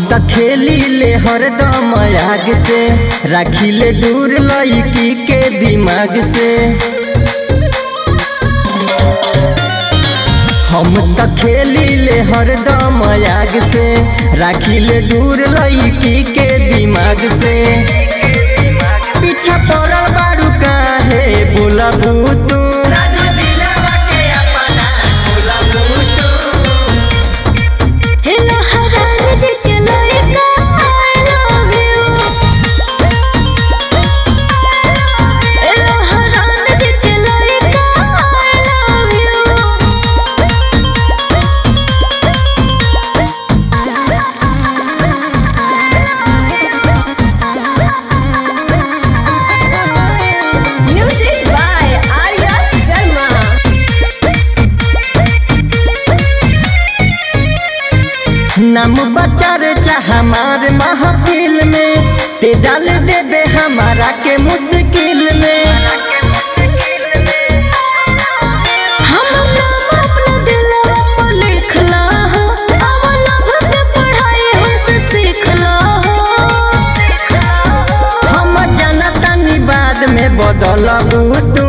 त खेली ले हरदम आग से राखी ले दूर लड़की के दिमाग से हम त खेली ले हरदम आग से राखी ले दूर लड़की के दिमाग से पीछा पड़ल बारू काहे बोलबू तू हेलो हरान जे चलोए का I love you हेलो हरान जे चलोए का I love you Music by Arya Sharma नाम बचार चाह हमार महफिल में ते डाल देबे हमारा के मुश्किल में हम नाम अपना दिलवा पर लिखला हो अब लव के पढ़ाई हमसे सीखला हो हम जनतनी बाद में बदलबू तू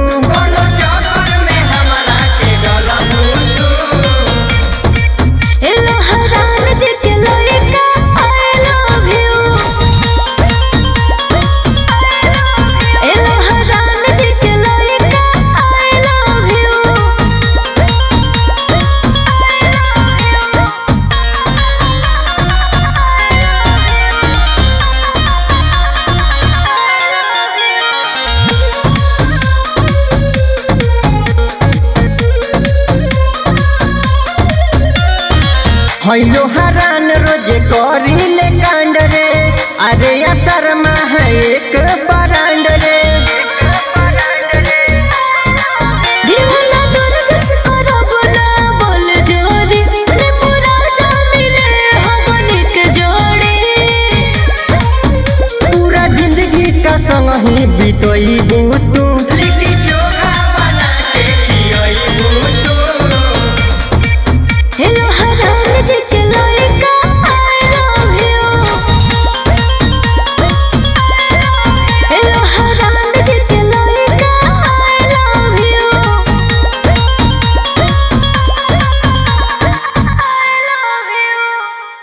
हेलो हरान जे चलोए का I love you हेलो हरान जे चलोए का I love हैलो हरान रोजे करी ले कांड रे अरे या शर्मा है एक बड़ा